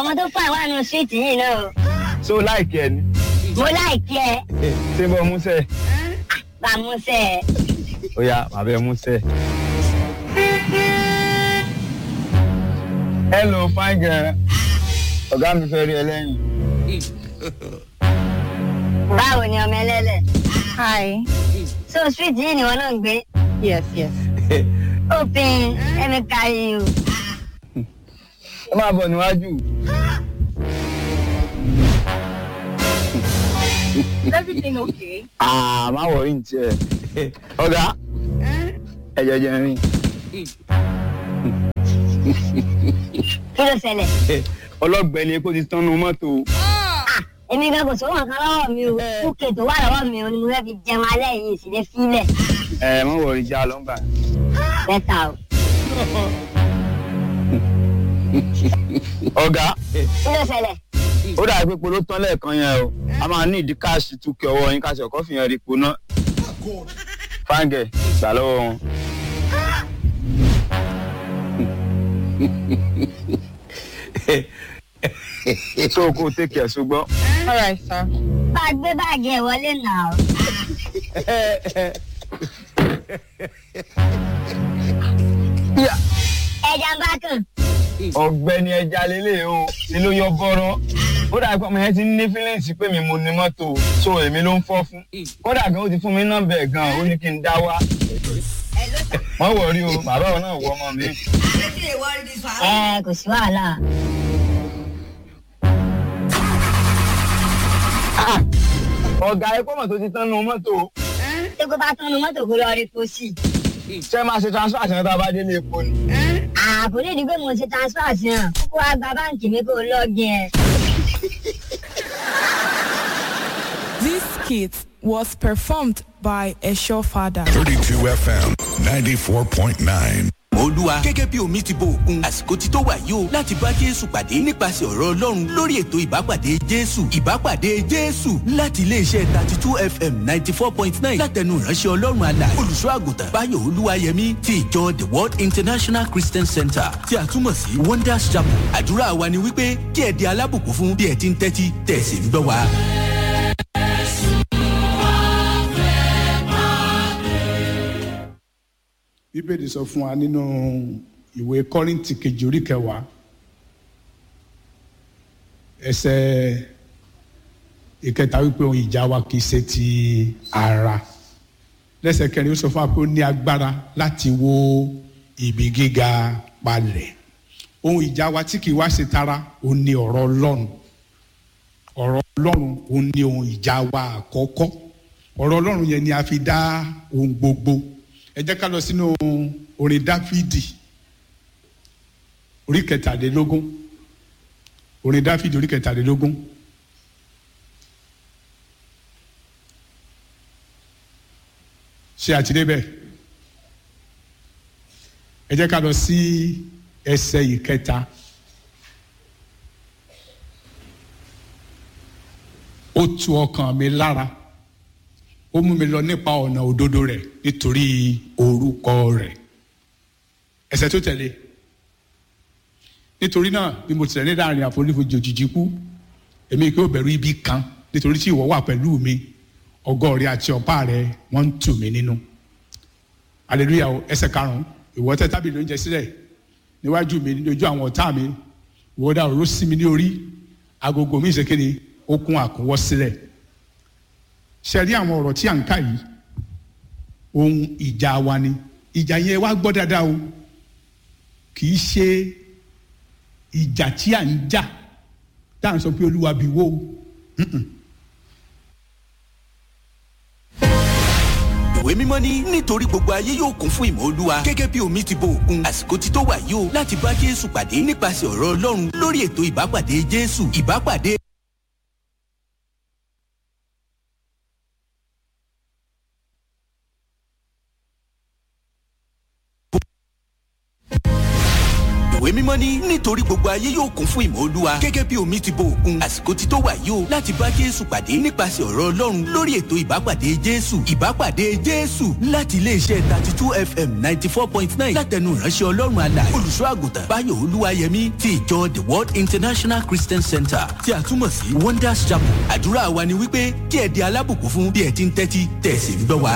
ọmọ tó fà wà nù síìtì yìí náà o. so láìkí ẹ ni mo láìkí ẹ ṣé bọ́ músẹ̀ bá a mú sẹ́ ẹ. ó yá bàbá ẹ músẹ̀. hello fine girl ọ̀gá mi fẹ́ rí ẹ lẹ́yìn. báwo ni ọmọ ẹlẹ́lẹ̀. Hi. so síìtì yìí ni wọn náà ń gbé. Yes, yes. òpin ẹ̀mí kárí o. ẹ máa bọ̀ níwájú. Is everything okay? àà má wọrí ní tiẹ̀. ọ̀gá ẹ jẹjẹ rìn. kí ló ṣẹlẹ̀. ọlọ́gbẹ́ni epo ti tán nu mọ́tò. èmi gan kò sówó nǹkan lọ́wọ́ mi o kúkè tó wà lọ́wọ́ mi o ni mo fẹ́ fi jẹun alẹ́ yìí sì lè fílẹ̀. ẹ má wọrí já lọ́ngbà. mẹ́ta o. ọ̀gá kí ló ṣẹlẹ̀. ó dàbí pé polo tán lẹ́ẹ̀kan yẹn o a máa ní ìdí káàṣì túkẹ́ ọwọ́ yín káṣí ọkọ́ fìyàn rí ipò náà. fáńgẹ̀ gbà lọ́wọ́ wọn. so kó o tẹ̀kì ẹ̀ ṣùgbọ́n. All right, sir. bá a gbé báàgì ẹ̀ wọlé nà o. ẹja ń bá kàn. ọ̀gbẹ́ni ẹja lélẹ̀ o ni ló yọ bọ́rọ́ ó dàbí pé ọmọ yẹn ti ní fílẹ̀ǹsì pé mi mo ní mọ́tò so èmi ló ń fọ́ fún kódà gan ó ti fún mi nọ́mbà ẹ̀ gan ó ní kí n dá wá wọ́n wọ̀ rí o bàbá òun náà wọ ọmọ mi. ẹ kò sí wàhálà. ọ̀gá ẹ̀kọ́ mọ̀ tó ti tán nu mọ́tò tí kò bá tán nu mọ́tò kó lọ rí pósí. ṣé máa ṣe transfer àti ẹ̀ta bá délé epo ni. àpò lè di pé mo ṣe transfer sí hàn kókó wá gba báǹkì mi kó lọ́ọ̀gì ẹ̀. This skit was performed by a show father. 32 FM 94.9. olúwa gẹ́gẹ́ bí omi ti bo òkun àsìkò ti tó wà yìí o láti bá jésù pàdé nípasẹ̀ ọ̀rọ̀ ọlọ́run lórí ètò ìbápàdé jésù ìbápàdé jésù láti iléeṣẹ́ thirty two fm ninety four point nine látẹnu ìránṣẹ́ ọlọ́run àlà olùṣọ́ àgùntàn báyọ̀ olúwayẹmí ti ìjọ the world international christian center tí a túmọ̀ sí wonders chapel àdúrà wa ni wípé kí ẹ di alábùkún fún bí ẹ ti ń tẹ́tí tẹ̀sí ń gbọ́ wa. bíbélì sọ fún wa nínú ìwé kọ́rìntì kejì orí kẹwàá ẹsẹ̀ ìkẹta wípé ohun ìjà wa kì í ṣe ti ara lẹ́sẹ̀ kẹrin ó sọ fún wa pé ó ní agbára láti wó ibi gíga palẹ̀ ohun ìjà wa tí kì í wá ṣe tara ó ní ọ̀rọ̀ ọlọ́run ọ̀rọ̀ ọlọ́run ó ní ohun ìjà wa àkọ́kọ́ ọ̀rọ̀ ọlọ́run yẹn ni a fi dá ohun gbogbo ẹ jẹ́ ká lọ sínú orin dáfídì orí kẹtàlélógún orin dáfídì orí kẹtàlélógún ṣé àti débẹ̀ ẹ jẹ́ ká lọ sí ẹsẹ̀ ìkẹta ó tu ọkàn mi lára ó mú mi lọ nípa ọ̀nà òdodo rẹ̀ nítorí orúkọ rẹ̀ ẹsẹ̀ tó tẹ̀lé nítorí náà bí mo tẹ̀lé láàrin àfonífojì òjijì kú èmi kí ó bẹ̀rù ibi kan nítorí tí ìwọ wà pẹ̀lú mi ọgọ́ rẹ àti ọ̀pá rẹ wọ́n ń tù mí nínú aleluya o ẹsẹ̀ karùn-ún ìwọ tẹ́ tábìlì oúnjẹ sílẹ̀ níwájú mi lójú àwọn ọ̀tá mi ìwọ dá òró sí mi ní orí agogo mi ìṣèkéde ó kún àkúnwọ́ sílẹ̀ ṣe rí àwọn ọ̀rọ̀ tí à ń kà yìí ohun ìjà wa ni ìjà yẹn wá gbọ́ dáadáa o kì í ṣe ìjà tí à ń jà tá à ń sọ pé olúwa bí wó o. ìwé mímọ́ ní nítorí gbogbo ayé yóò kún fún ìmọ̀ olúwa gẹ́gẹ́ bí omi ti bo òkun àsìkò ti tó wà yìí o láti bá jésù pàdé nípasẹ̀ ọ̀rọ̀ ọlọ́run lórí ètò ìbápàdé jésù ìbápàdé ìwé mímọ́ mọ́nímọ́ní nítorí gbogbo ayé yóò kún fún ìmọ̀ olúwa gẹ́gẹ́ bí omi ti bo òkun àsìkò ti tó wà yìí o láti bá jésù pàdé nípasẹ̀ ọ̀rọ̀ ọlọ́run lórí ètò ìbápàdé jésù ìbápàdé jésù láti iléeṣẹ́ thirty two fm ninety four point nine látẹnu ìránṣẹ́ ọlọ́run alààyè olùṣọ́ àgùntàn báyọ̀ olúwayẹmí ti ìjọ the world international christian center tí a túmọ̀ sí wonders chapel àdúrà wa ni wípé kí ẹ di alábùkún fún bí ẹ ti ń tẹ́tí tẹ̀ sí ń gbọ́ wa.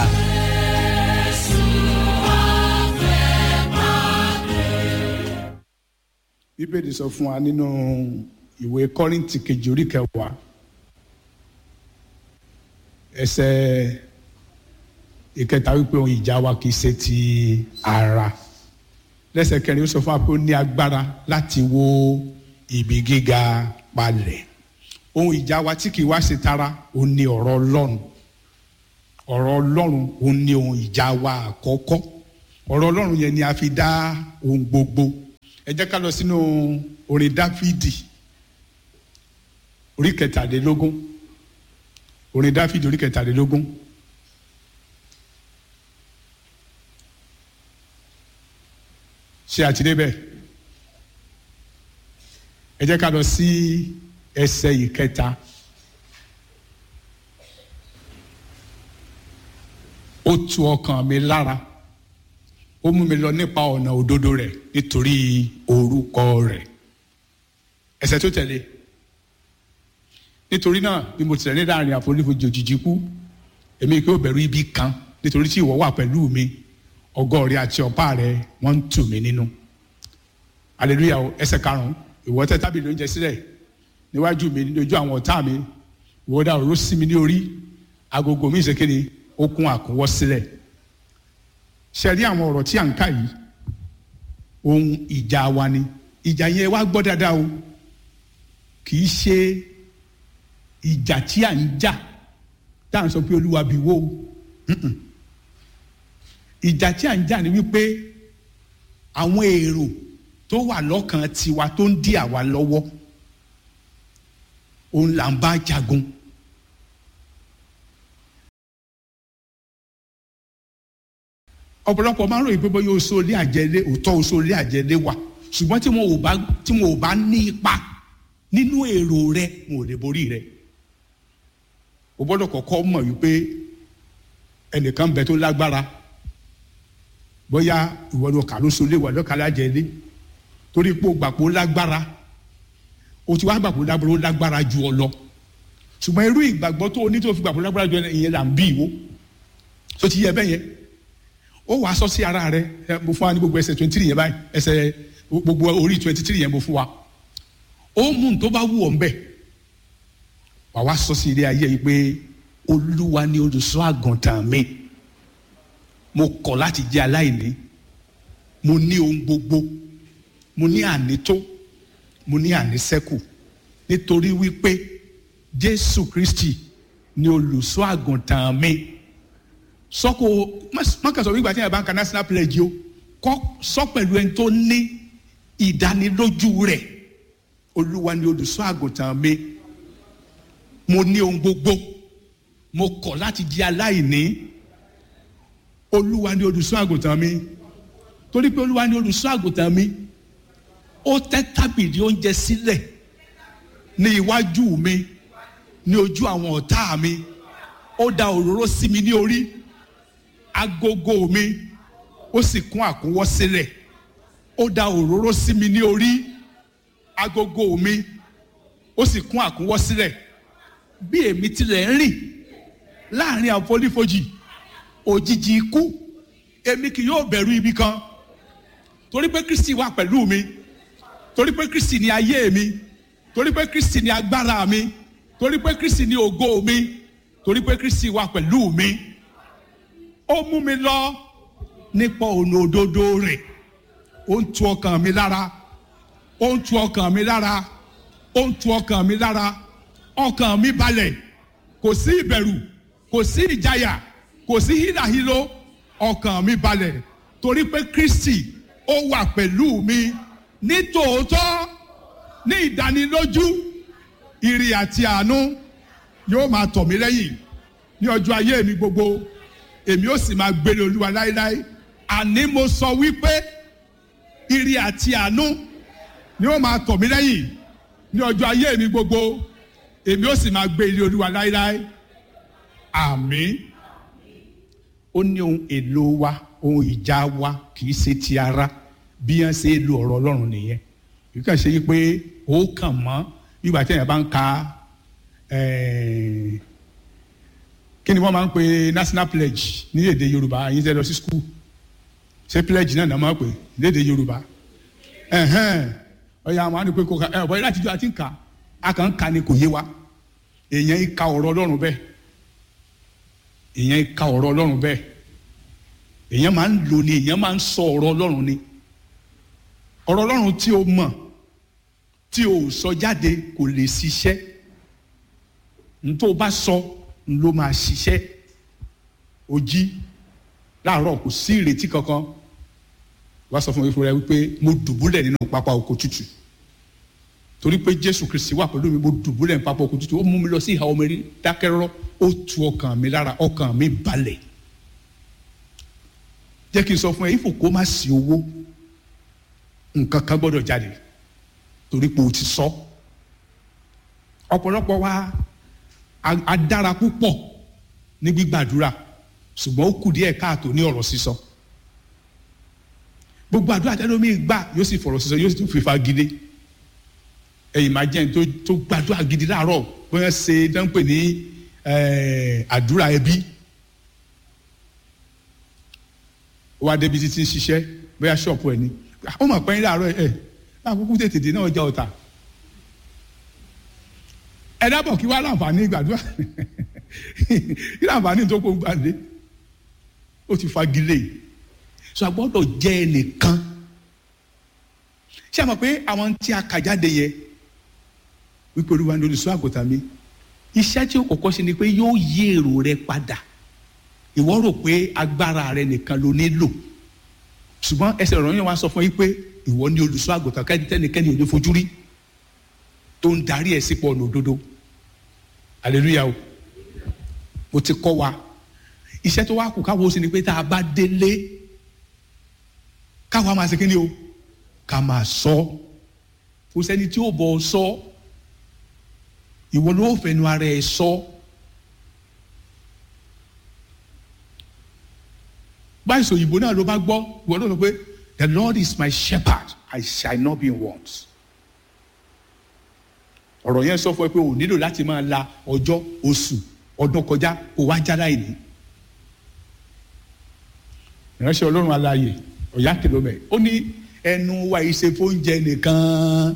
bíbélì sọ fún wa nínú ìwé kọ́rìntì kejì orí kẹwàá ẹsẹ̀ ìkẹta wípé ohun ìjà wa kì í ṣe ti ara lẹ́sẹ̀ kẹrin ó sọ fún wa pé ó ní agbára láti wó ibi gíga palẹ̀ ohun ìjà wa tí kì í wá ṣe tara ó ní ọ̀rọ̀ ọlọ́run ọ̀rọ̀ ọlọ́run ó ní ohun ìjà wa àkọ́kọ́ ọ̀rọ̀ ọlọ́run yẹn ni a fi dá ohun gbogbo ẹ jẹ́ ká lọ sínú orin dáfídì orí kẹtàlélógún orin dáfídì orí kẹtàlélógún ṣé àti débẹ̀ ẹ jẹ́ ká lọ sí ẹsẹ̀ ìkẹta ó tu ọkàn mi lára ó mú mi lọ nípa ọ̀nà òdodo rẹ̀ nítorí orúkọ rẹ̀ ẹsẹ̀ tó tẹ̀lé nítorí náà bí mo tilẹ̀ ní láàrin àfonífojì òjijì kú èmi kí ó bẹ̀rù ibi kan nítorí tí ìwọ wà pẹ̀lú mi ọgọ́ rẹ àti ọ̀pá rẹ wọ́n ń tù mí nínú hallelujah o ẹsẹ̀ karùn-ún ìwọ tẹ́ tábìlì oúnjẹ sílẹ̀ níwájú mi lójú àwọn ọ̀tá mi ìwọ dá òróró sí mi ní orí agogo mi ìṣèkéde ó kún àkúnwọ́ sílẹ̀ ṣe rí àwọn ọ̀rọ̀ tí à ń kà yìí ohun ìjà wa ni ìjà yẹn wá gbọ́ dáadáa o kì í ṣe ìjà tí à ń jà tá à ń sọ pé olúwa bí wó o ìjà tí à ń jà ni wípé àwọn èrò tó wà lọ́kàn tiwa tó ń dí àwa lọ́wọ́ òun là ń bá jagun. ọ̀pọ̀lọpọ̀ máa ń ròyìn pé bóyá oṣù olé àjẹlé òótọ́ oṣù olé àjẹlé wà ṣùgbọ́n tí wọn ò bá tí wọn ò bá ní ipa nínú èrò rẹ wọn ò lè borí rẹ o gbọ́dọ̀ kọ́kọ́ mọ̀ wípé ẹnìkan bẹ tó lágbára bóyá ìwọ ló kà lóṣù olé wà lọ́kà lájẹlé torí pé o gbàgbó lágbára o ti wá gbàgbó lágbára ó lágbára ju ọ lọ ṣùgbọ́n irú ìgbàgbọ́ tó o ní tó fi gbàgbó lágbára ju ìyẹn là ń bí ìwó tó ti yẹ bẹ́ẹ̀ yẹn ó wàá sọ sí ara rẹ mo fún wa ní gbogbo ẹsẹ twenty three yẹn báyìí ẹsẹ gbogbo orí twenty three yẹn mo fún wa ó mú un tó bá wù ọ́ nbẹ wà wá sọ sí ilé ayé yìí pé olúwa ni olùṣọ́ àgùntàn mi mo kọ̀ láti jẹ́ aláìní mo ní ohun gbogbo mo ní ànító mo ní àníṣẹ́kù nítorí wípé jésù kristi ni olùṣọ́ àgùntàn mi sọ́kò mọ́kànsọ́ wípé àti ìyàbá ń ka national pledge o kọ́ sọ pẹ̀lú ẹni tó ní ìdánilójú rẹ̀ olúwa ni olùṣọ́ àgùntàn mi mo ní ohun gbogbo mo kọ̀ láti di aláìní olúwa ni olùṣọ́ àgùntàn mi torí pé olúwa ni olùṣọ́ àgùntàn mi ó tẹ́ tábìlì oúnjẹ sílẹ̀ ní iwájú mi ní ojú àwọn ọ̀tá mi ó da òróró sí mi ní orí agogo mi ó sì kún àkúnwọ́ sílẹ̀ ó da òróró sí mi ní orí agogo mi ó sì kún àkúnwọ́ sílẹ̀ bí èmi tilẹ̀ ń rìn láàrin àfonífojì òjijì ikú èmi kì yóò bẹ̀rù ibi kan torí pé kristi wà pẹ̀lú mi torí pé kristi ni ayé mi torí pé kristi ni agbára mi torí pé kristi ni ògo mi torí pé kristi wà pẹ̀lú mi ó mú mi lọ nípa ọ̀nà òdodo rẹ̀ ó ń tu ọkàn mi lára ó ń tu ọkàn mi lára ó ń tu ọkàn mi lára ọkàn mi balẹ̀ kò sí ìbẹ̀rù kò sí ìjayà kò sí hílàhílo ọkàn mi balẹ̀ torí pé kristi ó wà pẹ̀lú mi ní tòótọ́ ní ìdánilójú ìrì àti àánú yóò máa tọ̀ mí lẹ́yìn ní ọjọ́ ayé mi gbogbo èmi ó sì máa gbélé olúwa láéláé àní mo sọ wípé ìrì àti àánú ni ó máa tọ̀ mí lẹ́yìn ní ọjọ́ ayé mi gbogbo èmi ó sì máa gbé ilé olúwa láéláé àmín ó ní ohun èlò wa ohun ìjà wa kì í ṣe ti ara bí wọ́n ṣe lo ọ̀rọ̀ ọlọ́run nìyẹn kì í kàn ṣe pé ó kàn mọ́ nígbà tí èèyàn bá ń ka eh, kí ni wọ́n máa ń pe national pledge ní èdè yorùbá yín tẹ́ lọ sí school ṣé pledge náà náà máa ń pè ní èdè yorùbá ẹ̀hẹ́n ọ̀yà àwọn àdìpé kò ká ẹ̀ ọ̀bọ̀ yìí láti jọ àti ń kà á kàn ń ka ni kò yé wa èèyàn ń ka ọ̀rọ̀ ọlọ́run bẹ́ẹ̀ èèyàn ń ka ọ̀rọ̀ ọlọ́run bẹ́ẹ̀ èèyàn máa ń lò ní èèyàn máa ń sọ ọ̀rọ̀ ọlọ́run ni ọ̀rọ̀ ọlọ́run tí o mọ̀ tí o sọ jáde kò lè ṣiṣẹ́ ntó o bá sọ ló máa ṣiṣẹ́ o jí láàárọ̀ kò sí ìrètí kankan wá sọ fún mi fúnra wípé mo dùbúlẹ̀ nínú pápá oko tútù torí pé jésù kristi wà pẹ̀lú mi mo dùbúlẹ̀ nínú pápá oko tútù ó mú mi lọ sí ìhà omi rí dákẹ́rọ́rọ́ ó tu ọkàn mi lára ọkàn mi balẹ̀ jẹ́ kí n sọ fún ẹ ifò kó má sí owó nǹkan kan gbọ́dọ̀ jáde torí pé o ti sọ ọ̀pọ̀lọpọ̀ wa a- a dára púpọ̀ ní gbígbàdúrà ṣùgbọ́n ó kù díẹ̀ káàtó ní ọ̀rọ̀ sísọ gbogbo àdúrà tẹ́lómi gbà yóò sì fọ̀rọ̀ sísọ yóò sì tún fífa gidi ẹ̀yìn máa jẹ́ ẹni tó tó gbàdúrà gidi láàárọ̀ bóyá ṣe dánpẹ̀ ní eh, àdúrà ẹbí ó wá débi títí ń ṣiṣẹ́ bóyá ṣọ́ọ̀pù ẹ̀ ni ó mọ̀ pé ń láàárọ̀ ẹ̀ láàkókò tètè dé náà ọjà ọ̀tà ẹ dábọ̀ kí wá láǹfààní gbàdúrà kí láǹfààní tó kó gbàdé ó ti fagilé so a gbọ́dọ̀ jẹ́ ẹnìkan ṣé a mọ̀ pé àwọn tí a kà jáde yẹ wípé olúwa ní olùṣọ́ àgùntàn mi iṣẹ́ tí ó kọ́kọ́ ṣe ni pé yóò yí èrò rẹ padà ìwọ rò pé agbára rẹ nìkan ló nílò ṣùgbọ́n ẹsẹ̀ ọ̀rọ̀ yẹn wá sọ fún yín pé ìwọ ní olùṣọ́ àgùntàn kẹ́nikẹ́ni ò ní fojú rí tó ń darí ẹ̀ sípò ọ̀nà òdodo hallelujah o mo ti kọ́ wa iṣẹ́ tó wá kù káwọ́ sí ni pé tá a bá délé káwa máa ṣe kí ni o ká máa sọ kò sẹ́ni tí ó bọ̀ ọ sọ ìwọ ló fẹnu ara ẹ sọ báyìí sọ òyìnbó náà ló bá gbọ́ ìwọ náà lọ pé the lord is my shepherd i shall not be in want ọ̀rọ̀ yẹn sọ fún ẹ pé o nílò láti máa la ọjọ́ oṣù ọdún kọjá kó wá já láìní ìránṣẹ́ ọlọ́run aláàyè ọ̀yá kìlómẹ̀ ó ní ẹnu wa ìṣe fóúnjẹ nìkan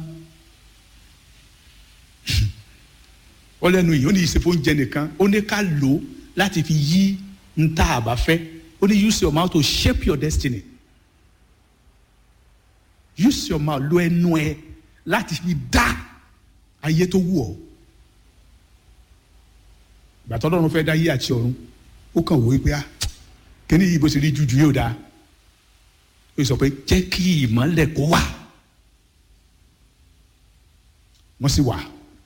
ó lẹ́nu yìí ó ní ìṣe fóúnjẹ nìkan ó ní ká lò ó láti fi yí ń tá a bá fẹ́ ó ní use your mouth to shape your destiny use your mouth lo ẹnu ẹ láti fi dá ayé tó wù ọ́ gbàtọ́ lọ́run fẹ́ dá ayé àti ọ̀run ó kàn wò ó pé ah kíní yìí bó ṣe rí jújù yóò dáa ó sọ pé jẹ́ kí ìmọ̀lẹ̀ kó wà wọ́n sì wà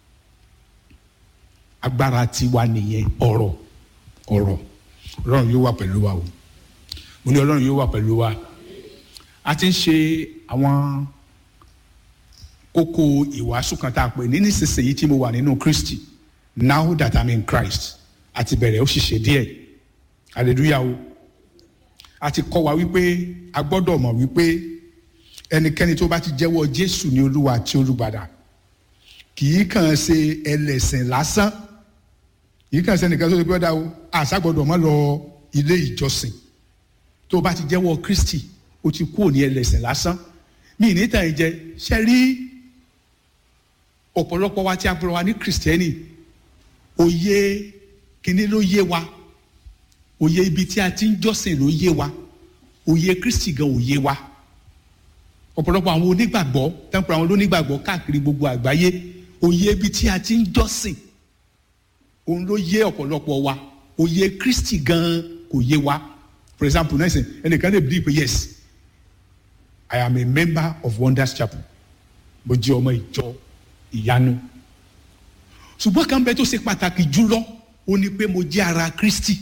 agbára tiwa nìyẹn ọ̀rọ̀ ọ̀rọ̀ ọlọ́run yóò wà pẹ̀lú wa o mo ní ọlọ́run yóò wà pẹ̀lú wa a ti ń ṣe àwọn kókó ìwàásù kan tá a pè ní nísinsìnyí tí mo wà nínú Kristi now that I'm in Christ àti bẹ̀rẹ̀ ó sì ṣe díẹ̀ hallelujah o a ti kọ́ wa wípé a gbọ́dọ̀ mọ̀ wípé ẹnikẹ́ni tó bá ti jẹ́wọ́ Jésù ní Olúwa àti Olùgbàlà kì í kàn ṣe ẹlẹ́sìn lásán kì í kàn ṣe nìkan tó ti gbọ́dọ̀ o àṣà gbọ́dọ̀ mọ́ lọ ilé ìjọsìn tó bá ti jẹ́wọ́ Kristi o ti kúrò ní ẹlẹ́sìn lásán mi ní tàn jẹ ṣe rí ọ̀pọ̀lọpọ̀ wa tí a gbọ́dọ̀ wa ní kìrìsìtẹ́nì òye kínní ló yé wa òye ibi tí a ti ń jọ́sìn ló yé wa òye Kristi gan ò yé wa ọ̀pọ̀lọpọ̀ àwọn onígbàgbọ́ tẹ́ǹpọ̀ àwọn onígbàgbọ́ káàkiri gbogbo àgbáyé òye ibi tí a ti ń jọ́sìn òun ló yé ọ̀pọ̀lọpọ̀ wa òye Kristi gan kò yé wa for example náà sìn ẹnìkan lè bí pé yes I am a member of Wonders Chapel mo jẹ́ ọmọ ìjọ ìyanu ṣùgbọ́n kan bẹ tó ṣe pàtàkì jùlọ ó ní pé mo jẹ́ ara Kristi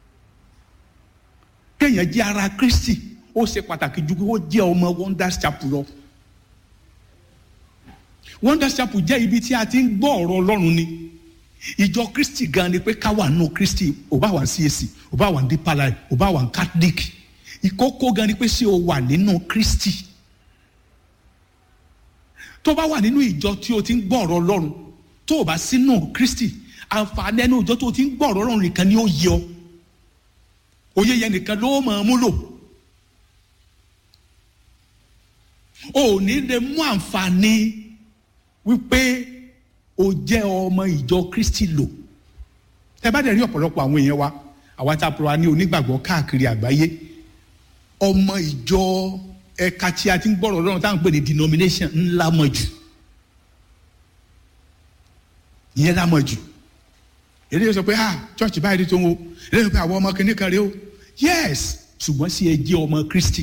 kéèyàn jẹ́ ara Kristi ó ṣe pàtàkì ju pé ó jẹ́ ọmọ Wonders Chapel lọ wonders chapel jẹ́ ibi tí a ti ń gbọ́ ọ̀rọ̀ ọlọ́run ni ìjọ kristi gan ni pé ká wà nù kristi ò bá wà ní cac ò bá wà ní deeper life ò bá wà ní catholic ìkókó gan ni pé ṣé o wà nínú kristi tó bá wà nínú ìjọ tí o ti ń gbọ́ ọ̀rọ̀ ọlọ́run tó o bá sínú kristi àǹfààní ẹnu ìjọ tó o ti ń gbọ́ ọ̀rọ̀ ọlọ́run nìkan ni ó yẹ ọ òye yẹn nìkan ló máa mú lò o ò ní lè mú àǹfààní wípé o jẹ́ ọmọ ìjọ kristi lò tẹ bá dẹ̀ rí ọ̀pọ̀lọpọ̀ àwọn èèyàn wa àwa tá a pọ̀ wá ní onígbàgbọ́ káàkiri àgbáyé ọmọ ìjọ ẹ̀ka tí a ti ń gbọ́rọ̀ lọ́rùn táwọn ń pè ní denomination ńlá mọ̀ jù ìyẹn lá mọ̀ jù èdè yóò sọ pé ah church báyìí tó ń wo èdè yóò pé àwọn ọmọ kìnìún kan rèé o yes ṣùgbọ́n sí ẹ jẹ́ ọmọ kristi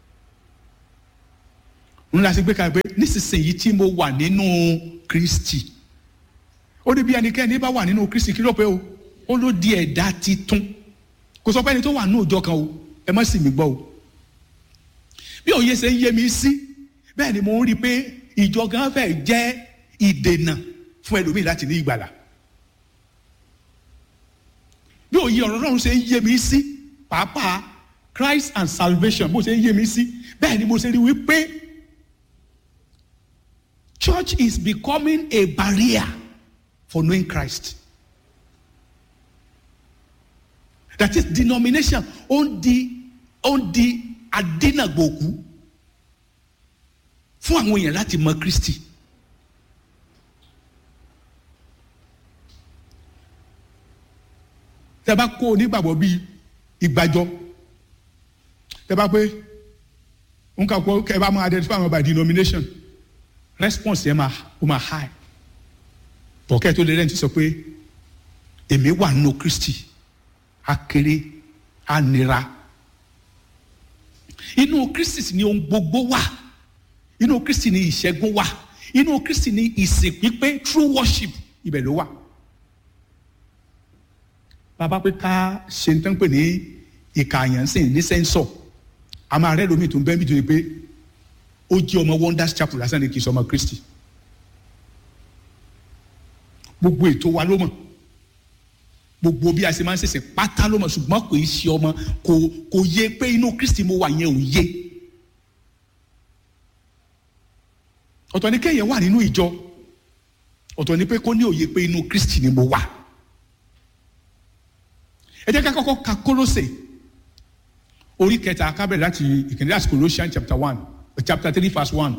ńlá sí gbé kalẹ̀ pé nísinsìnyí tí mo wà nínú kristi ó ní bí ẹnikẹ́ni bá wà nínú kristi kí ló pé o ó ló di ẹ̀dá titun kò sọ pé ẹni tó wà nínú ìjọ kan o ẹ má sì mí gbọ́ o bí òye ṣe ń yé mi sí bẹ́ẹ̀ ni mo ń rí i pé ìjọ gan fẹ́ jẹ́ ìdènà fún ẹlòmíì láti ní ìgbàlà bí òye ọ̀rọ̀ náà ṣe ń yé mi sí pàápàá Christ and salvation bó ṣe ń yé mi sí bẹ́ẹ̀ ni mo ṣe rí i wípé church is becoming a barrier for knowing Christ. That is denomination ó ń di ó ń di adínàgbòkú fún àwọn èèyàn láti mọ Kristi. Tẹ bá kó onígbàgbọ́ bíi ìgbàjọ tẹ bá pé n kà kó kẹ bá máa identify àwọn by denomination response yẹn máa ó máa high bọ̀kẹ́ tó lè rẹ́ni ti sọ pé èmi wà nínú Kristi akéré anira inú Kristi ni ohun gbogbo wà inú Kristi ni ìṣẹ́gun wà inú Kristi ni ìsìn pípé true worship ibẹ̀ ló wà bàbá pé ká ṣe ń tán pè ní ìkààyàn sìn ní sẹ́ńsọ̀ a máa rẹ́ lómi tó ń bẹ́ẹ̀ bí tó yẹ pé ó jẹ́ ọmọ wonders chapel lásán ni kì í sọ ọmọ Kristi gbogbo ètò wa ló mọ̀ gbogbo bí a ṣe máa ń ṣẹ̀ṣẹ̀ pátá ló mọ̀ ṣùgbọ́n kò í ṣe ọmọ kò kò yé pé inú Kristi mo wà yẹn ò yé ọ̀tọ̀ ni kéèyàn wà nínú ìjọ ọ̀tọ̀ ni pé kó ní òye pé inú Kristi ni mo wà ẹ jẹ́ ká kọ́kọ́ ka Kólósè orí kẹta ká bẹ̀rẹ̀ láti ìkíní láti Colossians chapter one chapter three verse one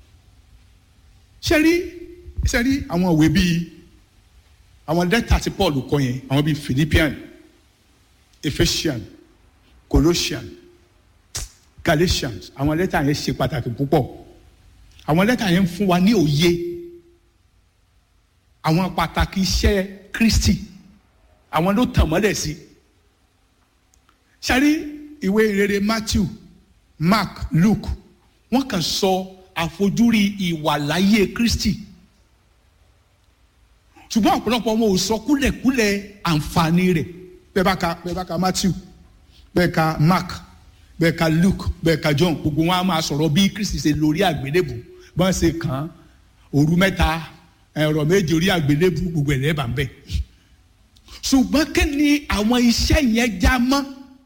ṣe rí ṣe rí àwọn òwe bíi àwọn lẹ́tà tí Paul kọ yẹn àwọn bíi Philippian Ephesian Colossian Galatians àwọn lẹ́tà yẹn ṣe pàtàkì púpọ̀ àwọn lẹ́tà yẹn ń fún wa ní òye àwọn pàtàkì iṣẹ́ Kristi àwọn ló tàn mọ́lẹ̀ sí ṣárí ìwé ìrere Matthew Mark Luke wọ́n kàn sọ àfojúrí ìwàláyé Kristi ṣùgbọ́n ọ̀pọ̀lọpọ̀ wọn ò sọ kúlẹ̀kúlẹ̀ àǹfààní rẹ̀ bẹ́ẹ̀ bá ka bẹ́ẹ̀ bá ka Matthew bẹ́ẹ̀ ka Mark bẹ́ẹ̀ ka Luke bẹ́ẹ̀ ka John gbogbo wọn á máa sọ̀rọ̀ bí Kristi ṣe lórí àgbélébù bọ́n ṣe kàn án òru mẹ́ta ẹ̀rọ méje orí àgbélébù gbogbo ẹ̀ lẹ́bàá ń bẹ̀ ṣùgbọ́n kí ni àwọn iṣẹ́ yẹn já mọ́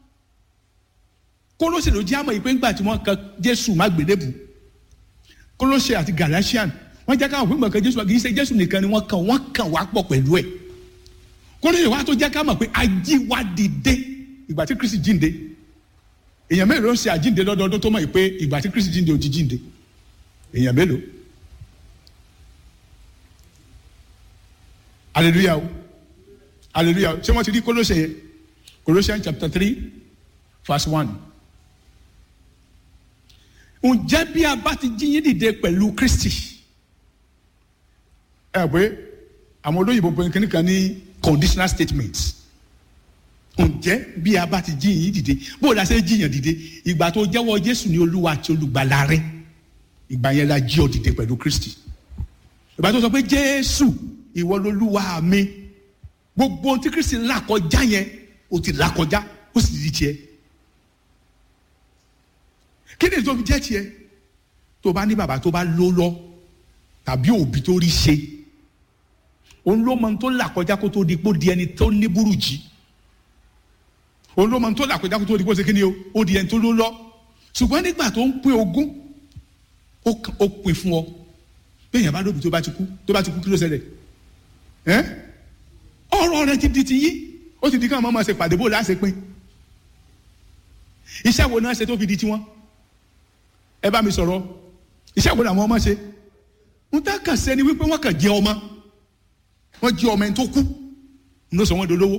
Kólósè ló já mọ́ yìí pé ńgbà tí wọ́n kan Jésù má gbélébù Kólósè àti Galatian wọ́n jẹ́ káwọn fúnbọ̀ kan Jésù kì í ṣe Jésù nìkan ni wọ́n kàn wọ́n kàn wá pọ̀ pẹ̀lú ẹ̀ Kólósè wa tó jẹ́ ká mọ̀ pé ajíwá dìde ìgbà tí Kristi jíǹde èèyàn mélòó ń ṣe àjíǹde lọ́dọọdún tó mọ̀ yìí pé ìgbà tí Kristi jíǹde ò ti jíǹde èèyàn mélòó hallelujah o hallelujah ṣé wọ́n ti rí Kólósè yẹn Colossians chapter three verse one ǹjẹ́ bí a bá ti jí yín dìde pẹ̀lú Kristi ẹ pé àwọn olóyìnbó pé kíní kan ní conditional statement ǹjẹ́ bí a bá ti jí yín dìde bó o la ṣe jí yàn dìde ìgbà tó jẹ́wọ́ Jésù ní Olúwa àti olùgbàlà rẹ ìgbà yẹn la jí ọ dìde pẹ̀lú Kristi ìgbà tó sọ pé Jésù ìwọ lolúwa mi gbogbo ohun tí Kristi là kọjá yẹn o ti là kọjá ó sì di tiẹ̀ kí ni tó fi jẹ́ tiẹ̀ tó bá ní bàbá tó bá ló lọ tàbí òbí tó rí ṣe òun ló mọ ohun tó là kọjá kó tó di pé ó di ẹni tó ní burújí òun ló mọ ohun tó là kọjá kó tó di pé ó ṣe kí ni o ó di ẹni tó ló lọ ṣùgbọ́n nígbà tó ń pín ogún ó k- ó pín fún ọ bẹ́ẹ̀ yẹn bá lóbi tó bá ti kú tó bá ti kú kí ló ṣẹlẹ̀ ẹ́ ọ̀rọ̀ rẹ ti di ti yí ó ti di káwọn máa ṣe pàdé bó láṣẹ pín iṣẹ́ wo náà ṣe tó fi di tiwọn ẹ bá mi sọ̀rọ̀ iṣẹ́ wo làwọn ọmọ ṣe ń tá kàn sẹ́ni wípé wọ́n kàn jẹ́ ọmọ wọ́n jẹ́ ọmọ ẹni tó kú ń lọ sọ wọ́n dolówó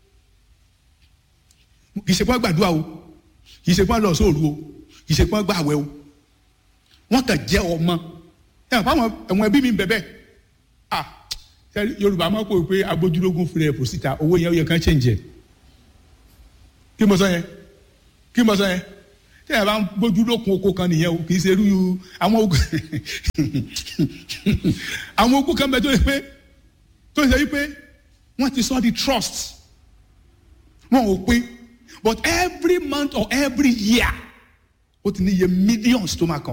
kì í ṣe pé wọ́n gbàdúrà o kì í ṣe pé wọ́n lọ sóòru o kì í ṣe pé wọ́n gbàwẹ̀ o wọ́n kàn jẹ́ ọmọ ẹ hàn fáwọn ẹ̀wọ̀n ẹbí mi ń bẹ̀ bẹ́ẹ̀ ah sẹ́ni yorùbá máa ń pè pé agbójúlógún fúnra ẹ̀ fò síta owó yẹn ó yẹ kán change ẹ̀ kí mo sọ yẹn kí mo sọ yẹn tí ẹ bá ń gbójúlókun oko kan nìyẹn o kì í ṣe irú àwọn ogun àwọn ogun kan bẹ tó yẹ pé tó yẹ pé wọ́n ti sọ di trust wọn ò pín but every month or every year ó ti ní iye millions tó máa kàn.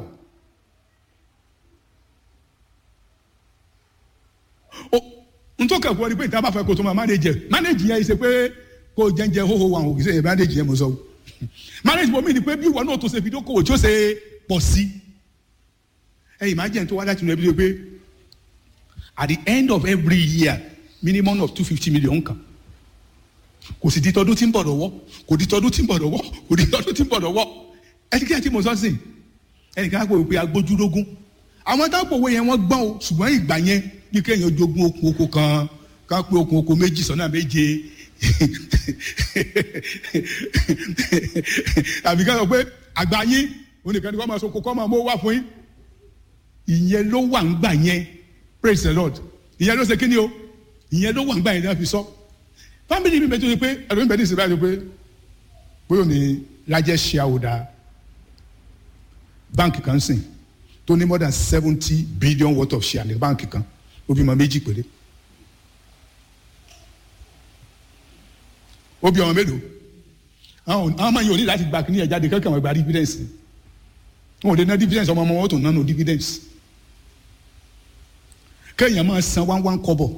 o ntọ́ kẹ́kọ̀ọ́ ni pé ìta bá fẹ́ kó tó máa manage ẹ̀ manage yẹn ṣe pé kó jẹ́njẹ́ hóhó wa òkè sẹ́yìn manage yẹn mo sọ o manage bomi ni pé bí ìwọ náà tó ṣe fi dókòwò tí ó ṣe pọ̀ sí ẹ imagine tó wá láti inú ẹbí tó pé at the end of every year minimum of two fifty million kan kò sì di tọdún tí ń bọ̀ lọ́wọ́ kò di tọdún tí ń bọ̀ lọ́wọ́ kò di tọdún tí ń bọ̀ lọ́wọ́ ẹ ti kí ẹ ti mọ̀ sọ́sìn ẹnìkan á pè pé agbójúlógún àwọn táwọn òwe yẹn wọ́n gbọ́n o ṣùgbọ́n ìgbà yẹn bí kéèyàn jogún okùn oko kan ká pé okùn oko méjì sọ́nà méje àbí ká sọ pé àgbà yín oníkan ni wọ́n máa sọ kó kọ́ máa mú wá fún yín ìyẹn ló wà ń gbà yẹn praise the lord ìyẹn ló ṣe kí ni o ìyẹn ló wà ń gbà yẹn ní wọ́n fi sọ family mi bẹ tó ṣe pé ẹ̀rọ mi bẹ ní ìsìn báyìí pé bóyá ní largest shareholder báńkì kan sìn tó ní more than seventy billion worth of share ní báńkì kan ó bímọ méjì péré ó bí ọmọ mélòó àwọn àwọn ọmọ yìí ò ní láti gba kíní ẹ̀ jáde kankan wọn gba dividends wọn ò lè ná dividends ọmọ ọmọ wọn tó nánu dividends kéèyàn máa san one one kọ́bọ̀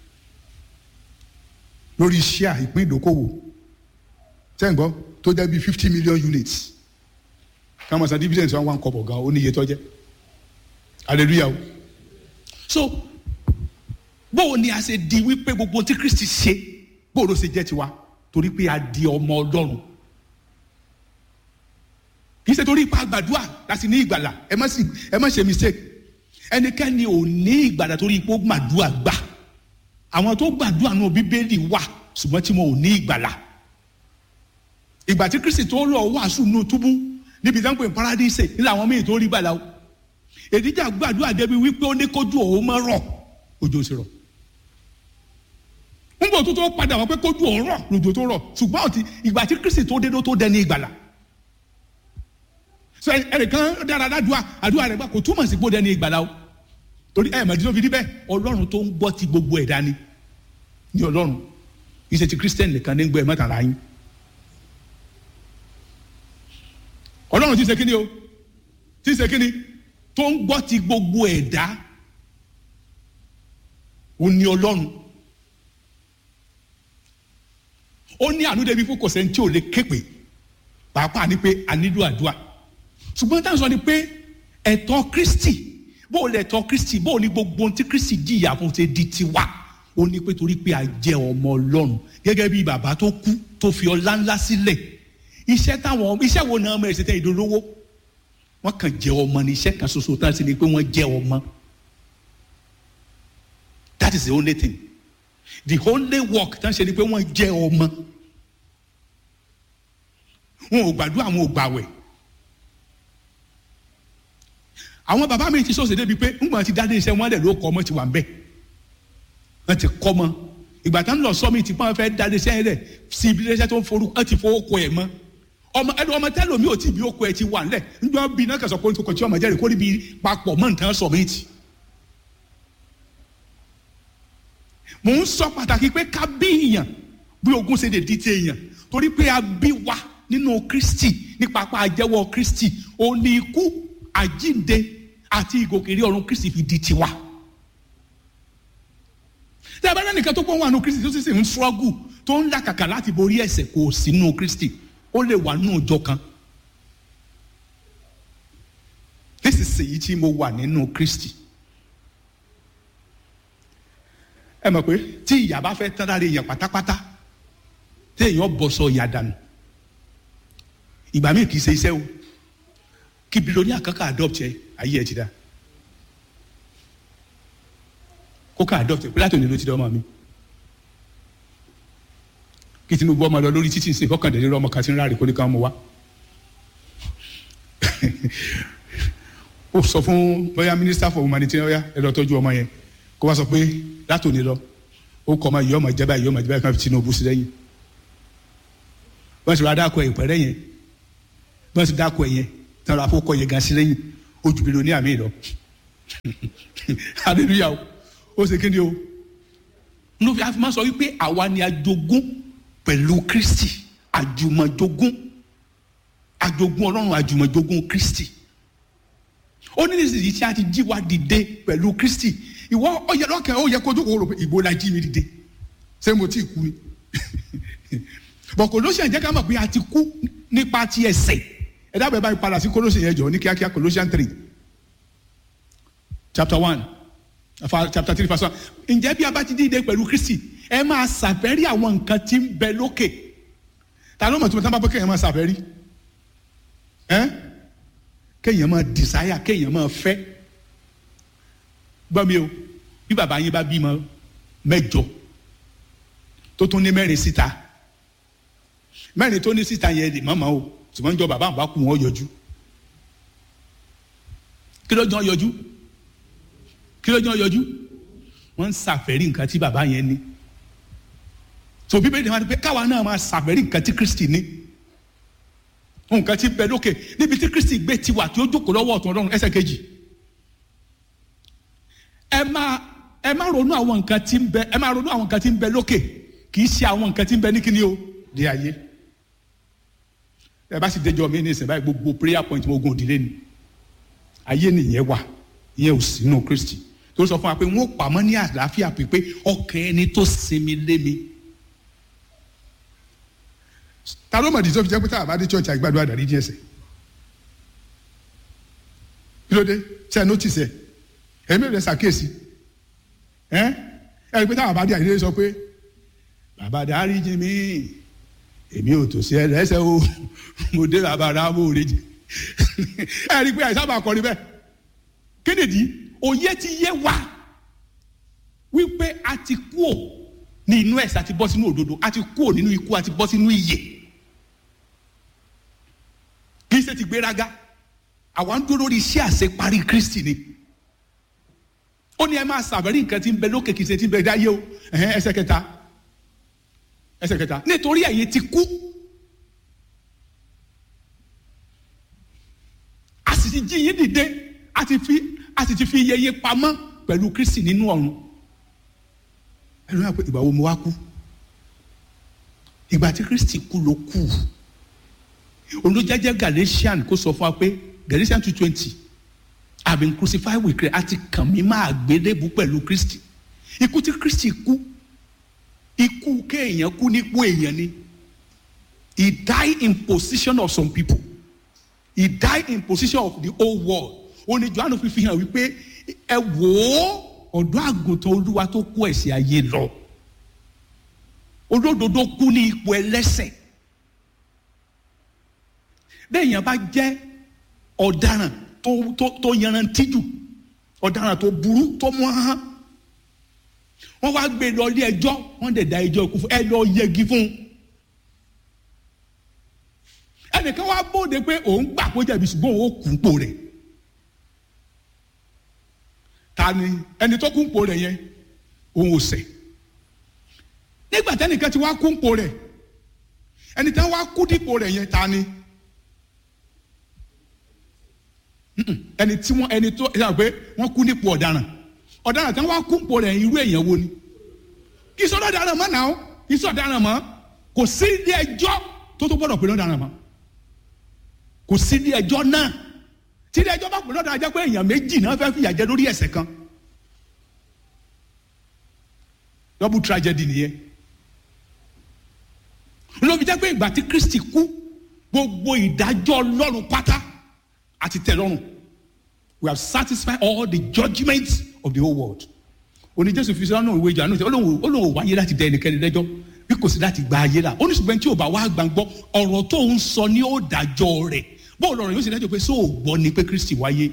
lórí share ìpín ìdókòwò tẹ́ǹgbọ́ tó jẹ́ bíi fifty million units ká máa san dividends one one kọ́bọ̀ gan ó ní iye tó jẹ́ hallelujah o so bóò ni a ṣe di wípé gbogbo tí kristi ṣe bóò ló ṣe jẹ́ tiwa torí pé a di ọmọ ọlọ́run kì í ṣe torí ipa gbàdúrà láti ní ìgbàlà ẹ má sì ẹ má ṣe mistake ẹnikẹ́ni ò ní ìgbàlà torí ipò gbàdúrà gbà àwọn tó gbàdúrà náà bíbélì wà ṣùgbọ́n tí wọn ò ní ìgbàlà ìgbà tí kristi tó lọ wàásù nù túbú níbi ìdánwò paradíṣe nílẹ̀ àwọn míì tó rí gbàlà o èdíjà gbàdúrà débi wípé ó ní kójú òun máa rọ̀ òjò sì rọ̀ nígbà tó tó padà wọ́n pé kójú òun rọ̀ lòjò tó rọ̀ ṣùgbọ́n ọtí ìgbà tí kristi tó dé ló tó dẹni ìgbàlà so ẹnìkan dára ládùúà àdúrà rẹ̀ gbà kò túmọ̀ sí pé ó dẹni ìgbàlà o torí ẹ̀ mọ̀dí tó fi rí bẹ́ẹ̀ ọlọ́run tó ń gbọ́ ti gbogbo ẹ̀dá ni ní ọlọ́run ìṣe ti kristian nìkan ní gbọ́ ẹ̀ mọ́tàlá yín ọlọ́run ti ṣe kíni o ti ṣe kíni tó ń gbọ́ ti gbogbo ẹ̀dá ó ní ọlọ́run ó ní àánú débi fún kòsẹ́ tí ò lè képe pàápàá ni pé a nílò àdúrà ṣùgbọ́n táwọn sọ ni pé ẹ̀tọ́ kristi bó o lè tọ́ kristi bó o ní gbogbo ohun tí kristi jìyà fún ṣe di tiwa ó ní pé torí pé a jẹ́ ọmọ ọlọ́run gẹ́gẹ́ bí bàbá tó kú tó fi ọlá ńlá sílẹ̀ iṣẹ́ táwọn iṣẹ́ wo náà mẹ́rin ṣe tẹ́ ìdólówó wọ́n kàn jẹ́ ọmọ ní iṣẹ́ kan ṣoṣo tán sí ni pé wọ́n jẹ́ ọmọ that is the only thing the only work tán ṣe ni pé wọ́n jẹ́ ọmọ wọn ò gbàdúrà wọn ò gbàwẹ̀ àwọn bàbá mi ti sọ̀sẹ̀ débi pé ńgbà tí dáadé iṣẹ́ wọn lẹ̀ ló kọ́ ọmọ ti wà ń bẹ̀ wọ́n ti kọ́ ọmọ ìgbà tán lọ sọ́mi ti pọ́n fẹ́ dáadé iṣẹ́ yẹn lẹ̀ sí ibi iṣẹ́ tó ń forú wọ́n ti fowó kọ ẹ̀ mọ́ ọmọ ẹni ọmọ tẹ́lẹ̀ mi ò tí bí okò ẹ̀ ti wà ńlẹ̀ nígbà bí iná kẹsàn-án kó kò tí ọmọ jẹ́rìí kó níbi papọ̀ mọ́ nǹkan sọ̀ mí tì. mò ń sọ pàtàkì pé ká bí èèyàn bí ogún ṣe lè di ti èèyàn torí pé a bí wa nínú kristi nípa apá àjẹwọ́ kristi òní ikú àjínde àti ìgòkèrè ọ̀run kristi fi di tiwa tí a bá rẹ́ nìkan tó pọ̀ wà nù kristi tó sì sì ń ṣọ́gù tó ń làkàkà láti borí ẹ̀ṣẹ̀ kò sínú kristi ó lè wà nù ọjọ́ kan nísinsìnyí tí mo wà nínú kristi ẹ mọ̀ pé tí ìyá bá fẹ́ tán lára èèyàn pátápátá tí èèyàn bọ̀ sọ ìyá dànù ìgbà míì kì í ṣe iṣẹ́ o kí bilonia kankan adopt ẹ ayé ẹ ti dá kó ká adopt ẹ pé láti òní ló ti dá ọmọ mi kí tinubu ọmọ lọ lórí títí ìsìn kọkàndínlẹ́rọ ọmọ kan ti ń ráre kó ní ká mú wa ó sọ fún bóyá minister for humanitarian ọyá ẹ lọ tọ́jú ọmọ yẹn kó wá sọ pé láti òní lọ ó kọ́ ọmọ yìí ọmọ ìjẹba yìí ọmọ ìjẹba yìí kan fi tinubu sí lẹ́yìn wọ́n ti rà dákọ̀ ìpẹ́rẹ́ yẹn wọ́n ti dákọ̀ yẹn tí wọ́n rà fún kọ́ yẹn gan sí lẹ́yìn ojú bí lóní àmì lọ hallelujah o ó ṣe kéde o ló fi máa sọ wípé àwa ni ajogún pẹ̀lú kristi àjùmọ̀jogún àjogún ọlọ́run àjùmọ̀jogún kristi ó ní nísìsiyìí tí a ti jí wa dìde pẹ̀lú kristi ìwọ ọyẹ lọ́kàn ó yẹ kójú kó rò pé ìbò la jí mi dìde ṣé mo ti kú ni bọ̀ Colossians jẹ́ ká mọ̀ pé a ti kú nípa ti ẹ̀ṣẹ̀ ẹ dábàá báyìí padà sí Colossians yẹn jọ ní kíákíá Colossians three chapter one chapter three verse one ǹjẹ́ bí a bá ti dìde pẹ̀lú Kristi ẹ máa ṣàfẹ́rí àwọn nǹkan tí ń bẹ lókè ta ló mọ̀ tí mo tán bá bọ́ kéèyàn máa ṣàfẹ́rí ẹ́ kéèyàn máa desire kéèyàn máa fẹ́ gbọ́ mi o bí bàbá yín bá bímọ mẹ́jọ tó tún ní mẹ́rin síta mẹ́rin tó ní síta yẹn lè mọ́mọ́ o ṣùgbọ́n jọ bàbá àbá kù wọ́n yọjú kí ló jọ yọjú kí ló jọ yọjú wọ́n ń ṣàfẹ́rí nǹkan tí bàbá yẹn ní tó bíbélì ni wọ́n ti pé káwa náà máa ṣàfẹ́rí nǹkan tí Kristi ní nǹkan tí bẹ lókè níbi tí Kristi gbé tiwa tí ó jókòó lọ́wọ́ ọ̀tún Ọlọ́run ẹsẹ̀ kejì ẹ máa ẹ máa ronú àwọn nǹkan tí ń bẹ ẹ máa ronú àwọn nǹkan tí ń bẹ lókè kì í ṣe àwọn nǹkan tí ń bẹ ní kíni o di ayé ẹ bá sì déjọ mi ní ìsìn báyìí gbogbo prayer point mo gun òdìlé ni ayé nìyẹn wà ìyẹn ò sínú Kristi tó sọ fún wa pé wọn ò pamọ́ ní àlàáfíà pípé ọkàn ẹni tó sinmi lé mi ta ló mọ̀ dídí tó fi jẹ́ pé tá a bá dé church àgbàdo àdàrí díẹ̀ sẹ̀ kí ló dé ṣe notice ẹ ẹ̀mí rẹ̀ ṣàkíyèsí ẹ ẹ rí i pé táwọn bá dé àdìrẹ́ sọ pé bàbá dáríjì mí èmi ò tòsí ẹ lẹ́sẹ̀ o mo dé bàbá rámò rèjì ẹ rí i pé àìsàn bá kọrin bẹ́ẹ̀ kí nìdí òye ti yé wa wípé a ti kú ò ní inú ẹ̀sẹ̀ àti bọ́ sínú òdodo a ti kú ò nínú ikú àti bọ́ sínú ìyè kì í ṣe ti gbéraga àwa ń dúró lórí iṣẹ́ àṣeparí Kristi ni ó ní ẹ máa ṣàbẹ̀rí nǹkan tí ń bẹ lókè kì í ṣe tí ń bẹ dáyé o ẹsẹ̀ kẹta ẹsẹ̀ kẹta nítorí ẹ̀yin ti kú a sì ti jí yín dìde a ti fi a sì ti fi iye yín pamọ́ pẹ̀lú Kristi nínú ọ̀run ẹnu yà pé ìgbà wo mo wá kú ìgbà tí Kristi kú ló kú olùjẹ́jẹ́ Galatian kó sọ fún wa pé Galatian two twenty I have been crucified with Christ àti kàn mí máa gbélébù pẹ̀lú Kristi ikú tí Kristi kú ikú kéèyàn kú nípò èèyàn ni he died in position of some people he died in position of the whole world ó ní Jòhánù fi fi hàn wípé ẹ wò ó ọ̀dọ́ àgùntàn olúwa tó kó ẹ̀ṣẹ̀ ayé lọ olódodo kú ní ipò ẹlẹ́ṣẹ̀ bẹ́ẹ̀ yẹn bá jẹ́ ọ̀daràn tó tó tó yanrantí jù ọ̀daràn tó burú tó mú hàn wọ́n wá gbé lọ ilé ẹjọ́ wọ́n dẹ̀ da ẹjọ́ ikú fún ẹ lọ yẹgi fún un ẹnìkan wá bóde pé òun gbà kó jẹ̀bi ṣùgbọ́n òun ó kú pò rẹ̀ ta ni ẹni tó kú pò rẹ̀ yẹn òun ò ṣẹ̀ nígbà tẹ́nìkan ti wá kú pò rẹ̀ ẹni tí wọ́n wá kú dípò rẹ̀ yẹn ta ni. ẹni tí wọn ẹni tó ẹ pé wọn kú nípò ọ̀daràn ọ̀daràn tí wọn wá kú nípò rẹ̀ irú èèyàn wo ni kì í sọ ọ̀daràn mọ́ náà kì í sọ ọ̀daràn mọ́ kò sí ilé ẹjọ́ tó tó gbọ́dọ̀ pé lọ́daràn mọ́ kò sí ilé ẹjọ́ náà tí ilé ẹjọ́ bá pè lọ́dọ̀ ajẹ́ pé èèyàn méjì náà fẹ́ fìyà jẹ lórí ẹ̀ṣẹ̀ kan double tragedy nìyẹn ló fi jẹ́ pé ìgbà tí kristi kú gbogbo ìdájọ́ ọlọ́run pátá àti tẹ̀lọ́run we have satisfied all the judgments of the whole world oní jésù fi sọ́nà ìwé ìjà náà ó lóun ó lóun wáyé láti dẹ ẹnikẹ́ni lẹ́jọ́ bí kò sí láti gba ayé la ó ní ṣùgbọ́n tí ò bá wá gbàgbọ́ ọ̀rọ̀ tó ń sọ ní ó dájọ́ rẹ̀ bóò lọ́rọ̀ yóò sì dájọ́ pé sóò gbọ́ ni pé kristi wáyé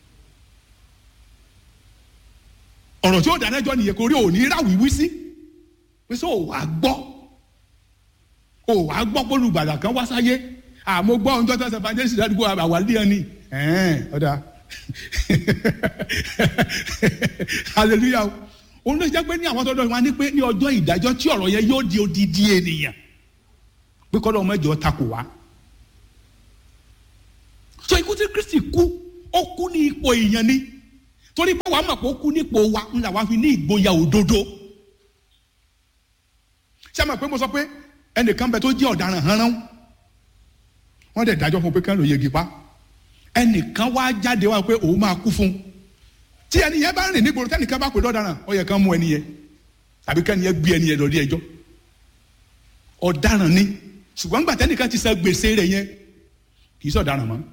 ọ̀rọ̀ tí ó dájọ́ nìyẹn kò rí òní ráwìí sí pé sóò wá gbọ́ ò wá gbọ́ pé olùgbàdà kan wá sáyé àmọ́ gbọ́ ohun tó tẹ̀sán evangelist ládùúgbò àwàlẹ́ ẹni ọ̀dà hallelujah òun ló jẹ́ pé ní àwọn tọ́jọ́ wa ní pé ní ọjọ́ ìdájọ́ tí ọ̀rọ̀ yẹn yóò di odidi ènìyàn pé kọ́ lọ́wọ́ mẹ́jọ takò wá. so ikú tí kristi kú ó kú ní ipò èèyàn ni torí pé wàá mọ̀ pé ó kú nípò wa ńlá wa fi ní ìgboyà òdodo. ṣé àmọ̀ pé mo sọ pé ẹnìkan bẹ tó jẹ́ ọ̀daràn hánrán wọ́n dẹ̀ dájọ́ fún pé kán ló yegi pa ẹnìkan wá jáde wá pé òun máa kú fún un tí ẹni yẹn bá rìn nígboro tẹnìkan bá pè lọ́daràn ó yẹ kán mú ẹni yẹn tàbí kẹ́ni yẹn gbé ẹni yẹn lọ rí ẹjọ́ ọ̀daràn ni ṣùgbọ́n nígbà tẹnìkan ti san gbèsè rẹ̀ yẹn kì í sọ̀daràn mọ́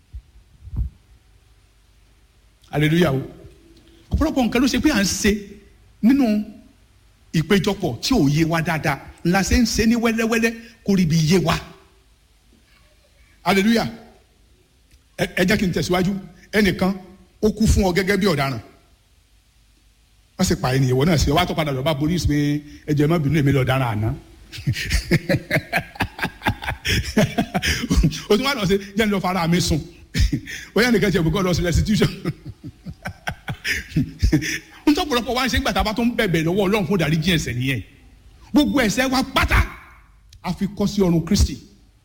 hallelujah o ọ̀pọ̀lọpọ̀ nǹkan ló ṣe pé à ń ṣe nínú ìpéjọpọ̀ tí ò yé wa dáadáa ńlá ṣe ń ṣe ní wẹ́lẹ́wẹ́lẹ́ kó rí ibi yé wa hallelujah ẹ jẹ́ kí n tẹ̀síwájú ẹnìkan ó kú fún ọ gẹ́gẹ́ bí ọ̀daràn wọ́n sì pa ènìyàn wọ́n náà sí ọ wá tó padà lọ bá polisi pé ẹjọ́ ẹ má bínú èmi lọ ọ̀daràn àná o tún wá lọ sí jẹ́ ní lọ fara mi sùn bóyá nìkan ṣe ìbùkọ́ lọ sí restitution n tó pọ̀lọpọ̀ wá ń ṣe ń gbàtà bá tó ń bẹ̀bẹ̀ lọ́wọ́ ọlọ́run fún ìdáríjì ẹ̀ṣẹ̀ nìyẹn gbogbo ẹ̀ṣẹ̀ wa pátá a fi kọ́ sí ọrùn kristi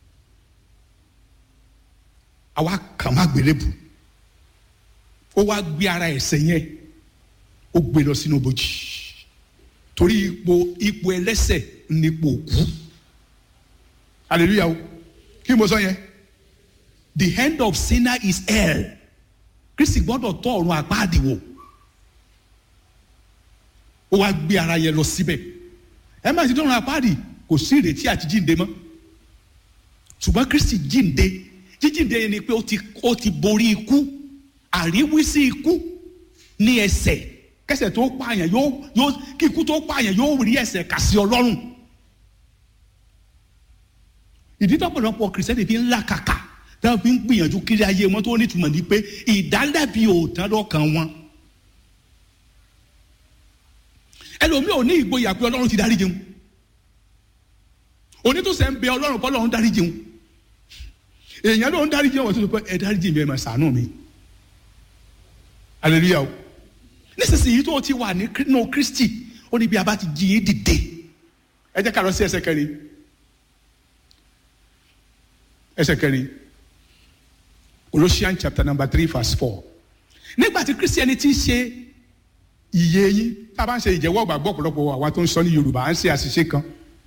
àwa kàn má gbélébù ó wá gbé ara ẹ̀ṣẹ̀ yẹn ó gbé lọ sínú bòjì torí ipò ipò ẹlẹ́ṣẹ̀ nípò òkú hallelujah o kí mo sọ yẹn the end of sinner is hell kristi gbọ́dọ̀ tọ́ ọ̀run àpáàdì wò ó wá gbé ara yẹn lọ síbẹ̀ ẹ má ti dọ́run àpáàdì kò sí ìrètí àti jíǹde mọ́ ṣùgbọ́n kristi jíǹde jíjíǹde yẹn ni pé ó ti ó ti borí ikú àríwísí ikú ní ẹsẹ̀ kẹsẹ̀ tó pààyàn yóò yóò kí ikú tó pààyàn yóò rí ẹsẹ̀ kà sí ọlọ́run ìdí tọ́pọ̀lọpọ̀ kìrìsìtẹ́nì fi ń là kàkà táwọn fi ń gbìyànjú kiri ayé wọn tó nítumọ̀ ní pé ìdálẹ́bi ò tán lọ́kàn wọn ẹlòmíì ò ní ìgboyà pé ọlọ́run ti dárí jẹun onítòsẹ̀ ń bẹ ọlọ́run kọ́ ọlọ́run dárí jẹun èèyàn ló ń dárí jẹun wọ́n tó sọ pé ẹ dárí jẹun ẹ máa ṣàánú mi hallelujah o nísinsìnyí tó o ti wà nínú kristi ó ní bí a bá ti jí yín dìde ẹ jẹ́ ká lọ sí ẹsẹ̀ kẹrin ẹsẹ̀ kẹrin Colossians chapter number three verse four nígbà tí kristiani ti ṣe iye yín tá a bá ń ṣe ìjẹ́wọ́ gbàgbọ́ ọ̀pọ̀lọpọ̀ àwa tó ń sọ ní yorùbá à ń ṣe àṣìṣe kan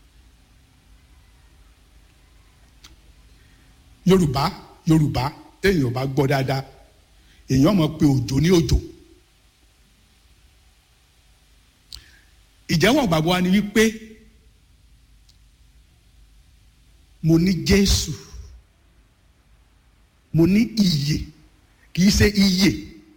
yorùbá yorùbá téèyàn bá gbọ́ dáadáa èèyàn mọ̀ pé òjò ní òjò ìjẹ́wọ́ gbàgbọ́ wa ni wípé mo ní jésù mo ní iyè kì í ṣe iyè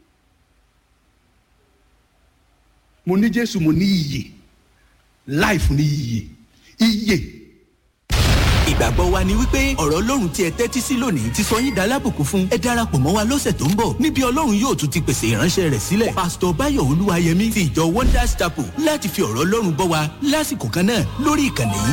mo ní jésù mo ní iyè life ní iyè iyè. ìgbàgbọ́ wa ni wípé ọ̀rọ̀ ọlọ́run tí ẹ tẹ́tí sí lónìí ti sọ yín dalábùkún fún ẹ darapọ̀ mọ́ wa lọ́sẹ̀ tó ń bọ̀ níbi ọlọ́run yóò tún ti pèsè ìránṣẹ́ rẹ̀ sílẹ̀ pásítọ̀ báyọ̀ olúwayẹmí ti ìjọ wonders chapel láti fi ọ̀rọ̀ ọlọ́run bọ́ wa lásìkò kan náà lórí ìkànnì yìí